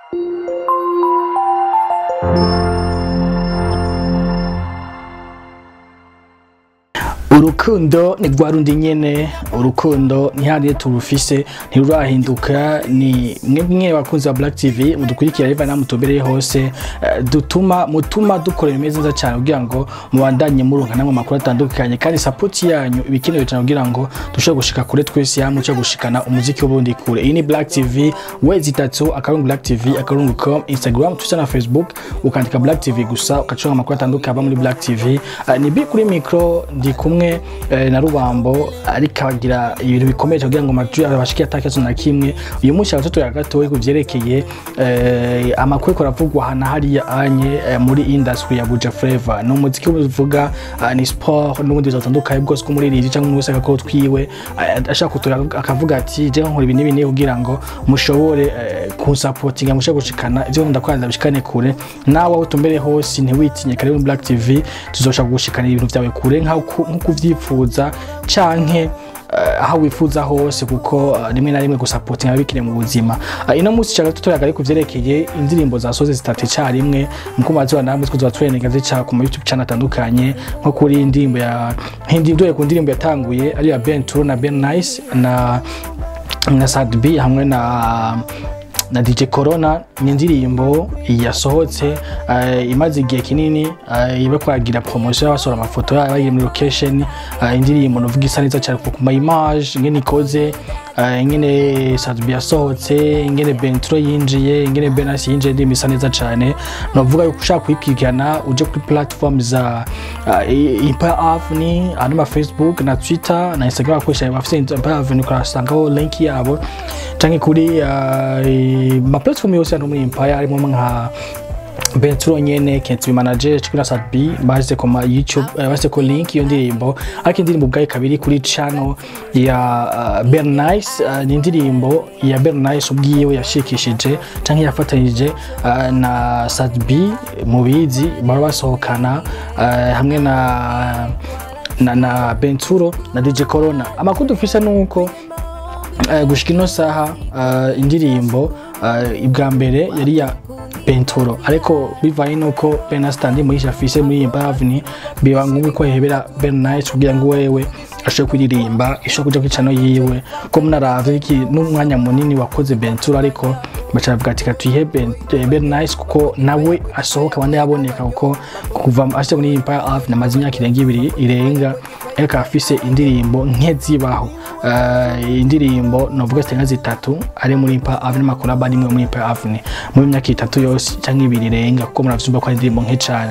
urukundo ni rwa rundi nyene urukundo ntihariye turufise ntirurahinduka ni mwebwe bakunzi ba black tv mudukurikira riva namutumbereye hose eh, dutuma mutuma dukora ibimeze neza cyane kugira ngo mubandanye muronka namwe amakuru atandukanye kandi sapoti yanyu ibikenewe cyane kugira ngo dushobore gushika kure twese hamwe cyo gushikana umuziki w'ubundi kure iyi ni black tv wezi itatu akarungu black tv akarungu com instagram twitter na facebook ukandika black tv gusa ugacuronka amakuru atandukanye aba muri black tv Eh, ni bi kuri mikro ndi kumwe eh, na rubambo ariko abagira ibintu bikomeye kugira ngo amajwi abashike atakibazo na kimwe uyu munsi abatoto ya gatoya ku vyerekeye eh, amakuru ariko aravugwa hana hariya anye eh, muri industry ya Buja Flavor ni umuziki uvuga uh, ni sport n'ubundi butandukanye bwose ko muri riri cyangwa wese akako twiwe eh, ashaka kutura akavuga ati je nkora ibi n'ibi n'ibi kugira ngo mushobore eh, kunsapotinga mushobore gushikana ivyo ndakwanza bishikane kure nawe aho tumbere hose ntiwitinye kare muri Black TV tuzoshaka gushikana ibintu vyawe kure nk'uko uvyifuza canke eh, aho wifuza hose kuko eh, rimwe na rimwe gusapotinga biba bikiri mu buzima Eh, ino munsi cyaga tutoyaga ariko vyerekeye indirimbo zasoze zitatu icarimwe muko mazuba namwe tuzoba turenega zica ku ma YouTube channel atandukanye nko kuri indirimbo ya indirimbo ku ndirimbo yatanguye ari ya Ben Turo na Ben Nice na na Sad B hamwe na na DJ Corona ni indirimbo yasohotse uh, imaze igihe kinini uh, iba kwagira promotion y'abasora amafoto yayo bagiye muri location uh, indirimbo novuga isa neza cyane ku ma image ingene ikoze uh, ingene Sadbi yasohotse ingene Bentro yinjiye ingene Benas yinjiye indirimbo isa neza cyane novuga yuko ushaka kuyikurikirana uje kuri platform za uh, Empire Avenue ari ma Facebook na Twitter na Instagram akoresha bafite Empire Avenue ukasangaho link yabo canke kuri uh, ma platform yose hano muri Empire harimo nka Bentro nyene Kenzi manager chikura Sadbi bashyize ku ma YouTube eh, bashyize ku link iyo ndirimbo ariko indirimbo ubwayo kabiri kuri channel ya uh, Bernice uh, ni indirimbo ya Bernice ubwiwe yashikishije canke yafatanyije uh, na Sadbi mubizi baba basohokana uh, hamwe na na, na Benturo na DJ Corona amakuru dufise nuko uh, gushika ino saha uh, indirimbo uh, ibwa mbere yari ya Benturo ariko bivanye nuko Benastandi muri afise muri iyi Bavni biba ngombwa ko yehebera Bernice kugira ngo wewe ashobore kuririmba ishobora kuja kwicano yiwe ko munaravye iki n'umwanya munini wakoze Benturo ariko baca bavuga ati katuyihe Ben- eh, Bernice kuko nawe asohoka abandi yaboneka kuko kuva ashyize muri iyi Empire Ave namaze imyaka irenga ibiri irenga ariko afise indirimbo nke zibaho uh, indirimbo novuga zitenga zitatu ari muri Empire Ave n'amakolabo ari muri Empire Ave muri myaka itatu yose cyangwa ibiri irenga kuko muravyumva ko ari indirimbo nke cane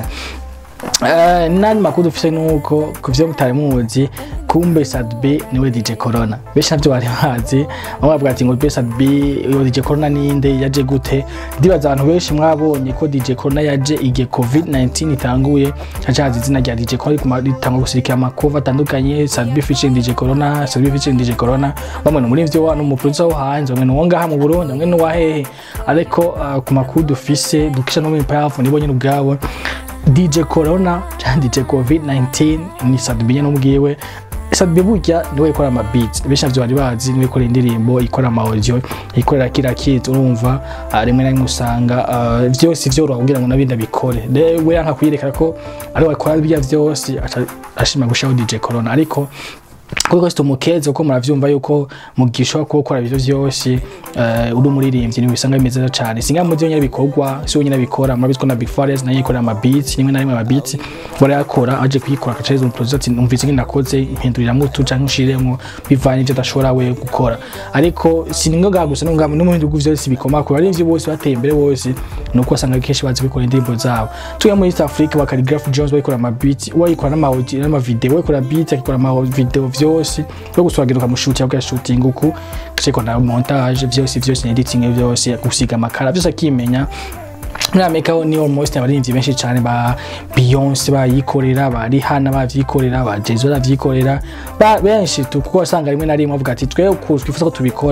Eh, nani makuru dufise nuko kuvyo mutari muzi kumbe Sadbi niwe DJ Corona benshi navyo bari bazi bamwe bavuga ati ngo be Sadbi uyo DJ Corona ninde yaje gute ndibaza abantu benshi mwabonye ko DJ Corona yaje igihe COVID-19 itanguye cacaza izina rya DJ Corona ritangwa gusirikira amakova atandukanye Sadbi featuring DJ Corona Sadbi featuring DJ Corona bamwe no muri ivyo wa n'umuproducer wo hanze bamwe no ngaha mu Burundi bamwe no wahehe ariko uh, ku makuru dufise dukisha no mu Empire nibo nyine ubwabo DJ Corona cyangwa DJ COVID-19 ni Sadbi nyene ubwiwe Sadbi burya niwe ikora ama beats benshi navyo bari bazi niwe ikora indirimbo ikora ama audio ikorera kira kitu urumva ah, rimwe na rimwe usanga ah, vyose vyoroha kugira ngo nabindi abikore we yanka kuyerekana ko ari we akora birya vyose aca ashima gushaho DJ Corona ariko kuko situmukeze kuko muravyumva yuko mugisha ko gukora ibyo vyose uh, uri umuririmbyi ni bisanga bimeze neza cyane singa mu byo nyine bikorwa si wenyine bikora murabizi ko na Big Forest nayo ikora ama beats rimwe na rimwe ama beats barayakora aje kuyikora akaceza mu producer ati numvise ngene nakoze impindurira tu canke ushiremo bivanye ivyo adashobora we gukora ariko siningo ga gusa n'ungamo no mu bindi bihugu vyose bikoma ko ari ivyo bose bateye imbere bose nuko asanga kenshi bazi bikora indirimbo zabo tuya muri East Africa bakari Graph Jones bakora ama beats wakora n'ama audio n'ama video wakora beats akikora ama video vyose yo guswagira ukamushuti yabwa shooting uku kisheko na montage vyose vyose editing vyose gusiga amakara vyose akimenya muri amerika ho ni almost abaririmbyi benshi cyane ba beyonce bayikorera ba rihana bavyikorera ba jay bavyikorera ba- benshi tu kuko wasanga rimwe na rimwe bavuga ati twe uku twifuza ko tubikora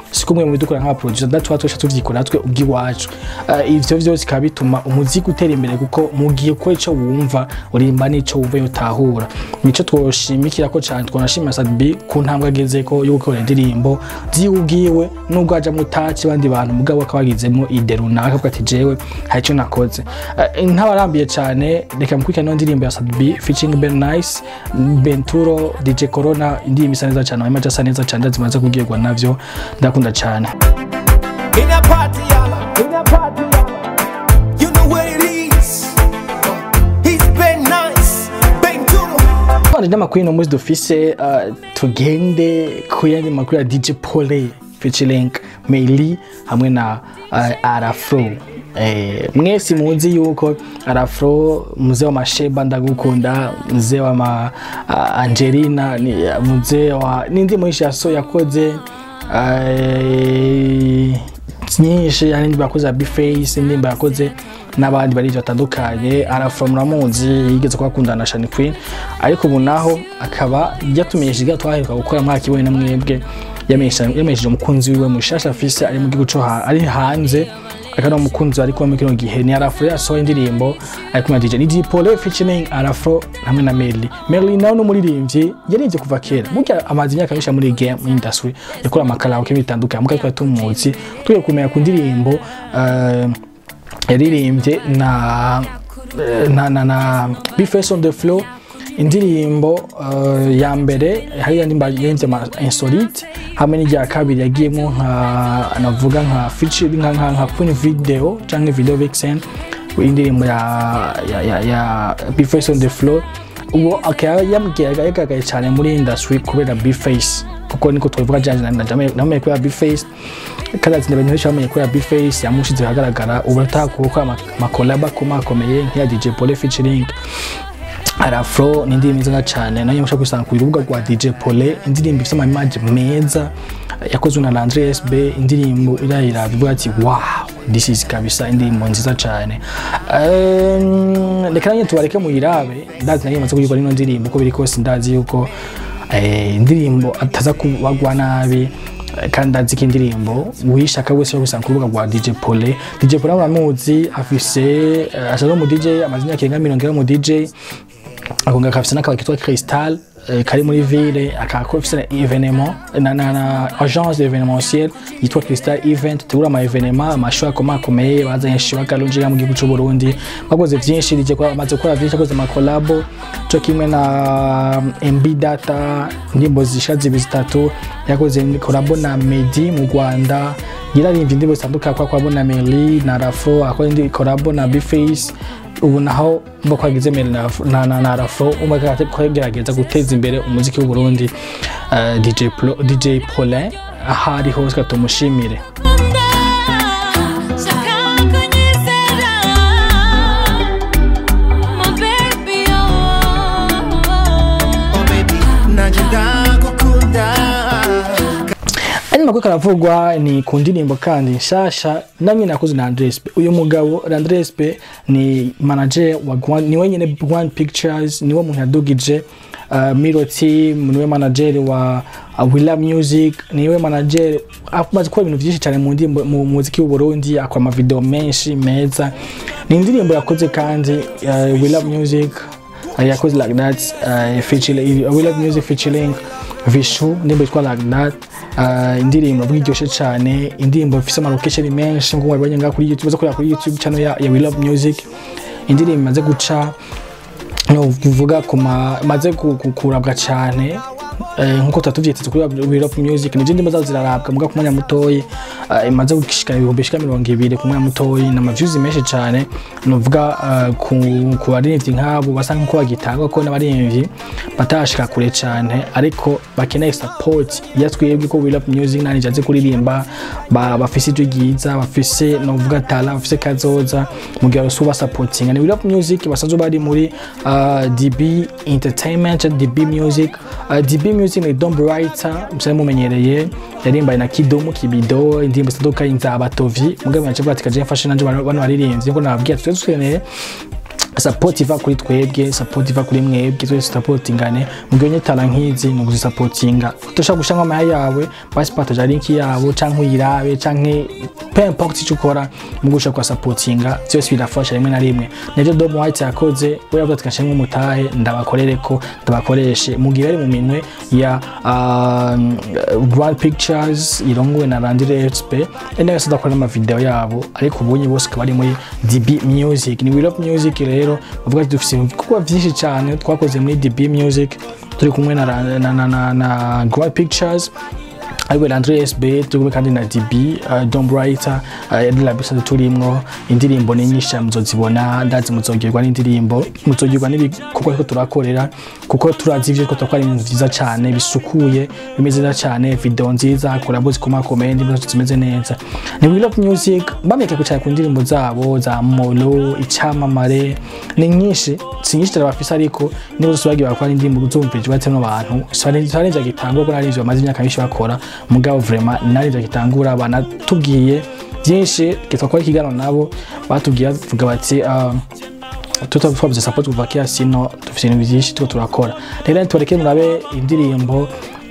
si kumwe mu bidukora nk'abaproducer ndatuba twesha tuvyikora natwe ubw'iwacu uh, ivyo vyose bikaba bituma umuziki utera imbere kuko mu gihe ukora ico wumva urimba n'ico wumva yotahura nico twoshimikira ko cane twanashimira Sadbi ku ntambwe agezeko yo gukora indirimbo ziwe ubwiwe nubwo haja mutaci abandi bantu mugabo akaba yagizemo ide runaka avuga ati jewe hari ico nakoze uh, ntabarambiye cane reka mukurikirane no ndirimbo ya Sadbi featuring Ben Nice Benturo DJ Corona indirimbo isa neza cane amaja asa neza cane zimaze kugirwa navyo ndakunda cane In a party, y'all. In a party, y'all. You know what it is. He's been nice. Been to the twanje n'amakuru ino munsi dufise uh, tugende ku yandi makuru ya DJ Pole featuring Meili hamwe na uh, Arafro Eh, mwese muzi yuko Arafro mzee wa masheba ndagukunda mzee wa ma, uh, Angelina ni mzee wa n'indirimbo nyinshi yaso yakoze uh, nyinshi hari indirimbo yakoze ya Bface indirimbo yakoze n'abandi barivyo batandukanye Arafro muramuzi yigeze kubakundana na Shani Queen ariko ubu naho akaba yatumenyesheje ibyo twaheruka gukora mwaka ibonye na mwebwe yamenyesheje umukunzi wiwe mushasha afise ari mu gihugu co ha- ari hanze akaba ari umukunzi ariko muri kino gihe ni Arafro yasohoye indirimbo ari kumwe na DJ ni DJ Pole featuring Arafro hamwe na Melly Melly nawe ni umuririmbyi yarivye kuva kera burya amaze imyaka myinshi muri game muri industry yakora amakaraoke bitandukanye mugabo twari tumuzi tugiye kumenya ku ndirimbo uh, yaririmbye na na na na Be Face on the Floor indirimbo uh, ya mbere hari yandi yenze ma insolite hamwe n'irya kabiri yagiyemo nka navuga nka feature nka nka, nka Queen video canke video vixen indirimbo ya ya ya, ya Be Face on the Floor uwo akaba yambwiraga yagaragaye cyane muri industry kubera Be Face kuko niko twavuga janje na jamwe namwe kubera Be Face kandi ati abantu benshi bamenye kubera Be Face yamushize ahagaragara ubu atakuko amakolaba akomakomeye nk'iya DJ Pole featuring Arafro ni indirimbo nziza cyane nayo mushaka kwisanga ku rubuga rwa DJ Pole indirimbo ifite amaimage meza yakozwe na Landry SB indirimbo irayira bivuga ati wow this is kabisa indirimbo nziza cyane um, reka nanjye tubareke muyirabe ndazi nayo maze kuyikora ino ndirimbo uko biri kose ndazi yuko eh, indirimbo ataza kubagwa nabi eh, kandi ndazi ko indirimbo wishaka wese yo gusanga ku rubuga rwa DJ Pole DJ Pole muramuzi afise eh, asa no mu DJ amaze imyaka irenga mirongo ine mu DJ akonga kafise n'akabari kitwa Crystal eh, kari muri ville akaba afise na evenement na, na, na agence d'événementiel yitwa Crystal Event tegura ama evenement amashow akomakomeye bazanye show akalonjera mu gihugu c'u Burundi bakoze vyinshi rije kwa amaze gukora vyinshi akoze ama collabo co kimwe na MB Data indirimbo zisha zibi zitatu yakoze collabo na Medi mu Rwanda yararimbye indirimbo zitandukanye kwa kwa na Melly na Rafo akora indi collabo na Bface ubu naho mba kwagize mbere na, na, na, na rafo umwe kwagerageza guteza imbere umuziki w'u Burundi uh, DJ, Plo, DJ Paulin aho ari hose ka tumushimire Oh baby, nanje ndagukunda. andi makuru karavugwa ni ku ndirimbo kandi nshasha namwe nakoze na Andres P. uyu mugabo Andres P ni manager wa Gwan, ni wenyine Gwan Pictures niwe muntu yadugije uh, Miro Team niwe manager wa uh, Willa Music niwe manager amaze gukora ibintu byinshi cyane mu ndirimbo mu muziki w'u Burundi akora amavideo menshi meza ni indirimbo yakoze kandi uh, Willa Music uh, yakoze like that uh, featuring uh, Willa Music featuring Vishu indirimbo yitwa like that uh, indirimbo avuga iryoshye cyane indirimbo ifite amalokesheni menshi nk'uko mwabibonye ngaha kuri youtube uza kureba kuri youtube channel ya, ya We Love Music indirimbo imaze guca no bivuga ku ma- maze ku- ku- kurabwa cyane eh, nkuko tuba tuvyiteze kuri We Love Music ni indirimbo zazo zirarabwa muga ku mwanya mutoyi eh, imaze gushika ibihumbi bishika mirongo ibiri ku mwanya mutoyi ni amaviews menshi cyane nuvuga eh, ku ku baririmbyi nk'abo basa nk'uko bagitangwa ko n'abaririmbyi batashika kure cyane ariko bakeneye support ya twebwe ko We Love Music nani jaze kuririmba ba- bafise ijwi ryiza bafise novuga tala bafise kazoza mu gihe basuba supporting ni We Love Music basanzwe bari muri uh, DB Entertainment DB Music uh, DB Music ni Dom Writer musane mumenyereye yarimbaye na Kidomo Kibido indirimbo zitandukanye za Batovi mugabo yaje bwati kaje mfashe nanje bano bano baririmbyi ngo nababwiye tuze dukeneye support iva kuri twebwe support iva kuri mwebwe twese supportingane mugihe tala nk'izi ni ukuzisupportinga utoshaka gushanga amaya yawe basi partage link yabo canke uyirabe canke peu importe icyo ukora mu gushaka kwa supportinga byose birafasha rimwe na rimwe nivyo Dom White yakoze we yavuze ati kashemwe umutahe ndabakorere ko ndabakoreshe mugihe bari mu minwe ya um, Grand Pictures irongowe na Landire XP ende yose dakora ama video yabo ariko ubunye bose akaba ari muri DB Music ni We Love Music rero bavuga ati dufite ibikorwa byinshi cyane twakoze muri DB Music turi kumwe na, na, na, na, na Grand Pictures ariwe Landry SB turi kumwe kandi na DB uh, Dom Brighter uh, yari labisa turimwo indirimbo ni nyinshi cyane muzozibona ndazi muzogirwa n'indirimbo muzogirwa n'ibikorwa ariko turakorera kuko turazi ivyo twakora ari ibintu vyiza cyane bisukuye bimeze neza cyane video nziza collabo zikomakomeye indirimbo zacu zimeze neza ni We Love Music bameke kucara ku ndirimbo zabo za Molo icyamamare ni nyinshi si nyinshi cyane bafise ariko niba zose bagiye bakora indirimbo zumvirijwe ate n'abantu sarenja gitangwa ko narinje bamaze imyaka myinshi bakora mugabo vraiment narinja gitangura banatubwiye byinshi kitwa ikiganiro nabo batubwiye bavuga bati uh, tuta twabuze support kuva kera sino dufite ibintu byinshi tuko turakora rero tubareke murabe indirimbo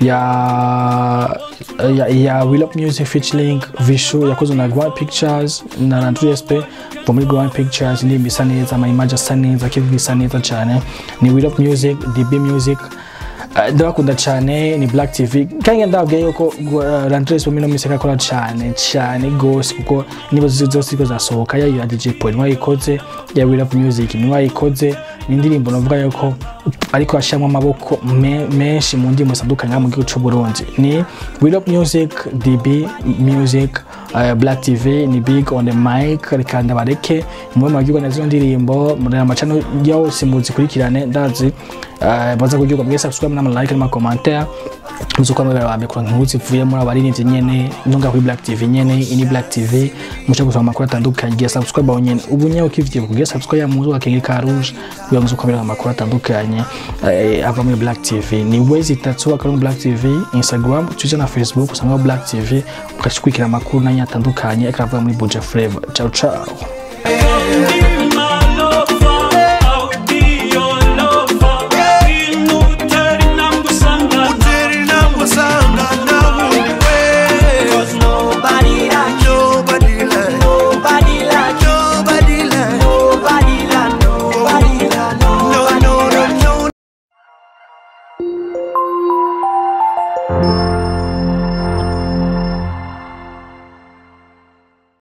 ya ya, ya Will Up Music featuring Vishu yakozwe na Grand Pictures na Landry SP bo muri Grand Pictures indirimbo isa neza ama image asa neza kivuga isa neza cyane ni Will Up Music DB Music Uh, ndabakunda cyane ni Black TV kandi ndababwiye yuko uh, Landry SP mino miseka akora cyane cyane gose kuko niba zose ziko zasohoka ya ya DJ Paul mwayikoze ya Will Up Music mwayikoze ni indirimbo navuga yuko ariko ashyiramo amaboko me- menshi mu ndirimbo zitandukanye hano mu gihugu cy'u Burundi ni Will Up Music DB Music uh, Black TV ni big on the mic reka ndabareke mube muragirwa na zino ndirimbo muri amacano yose muzikurikirane ndazi uh, baza kugirwa mwese subscribe n'ama like n'ama commentaire muzuko mwebwe bambe kwa nkuru zivuye muri abaririmbyi nyene nonga kuri Black TV nyene ini Black TV mucha gusoma amakuru atandukanye giye subscribe aho nyene ubu nyawo kivye kugira subscribe ya muzu akenge ka rouge kugira muzuko mbere amakuru atandukanye eh, ava muri Black TV ni wezi itatu akari muri Black TV Instagram Twitter na Facebook usanga Black TV ukachikwikira amakuru nanya atandukanye akava muri Buja Flavor ciao ciao Hey.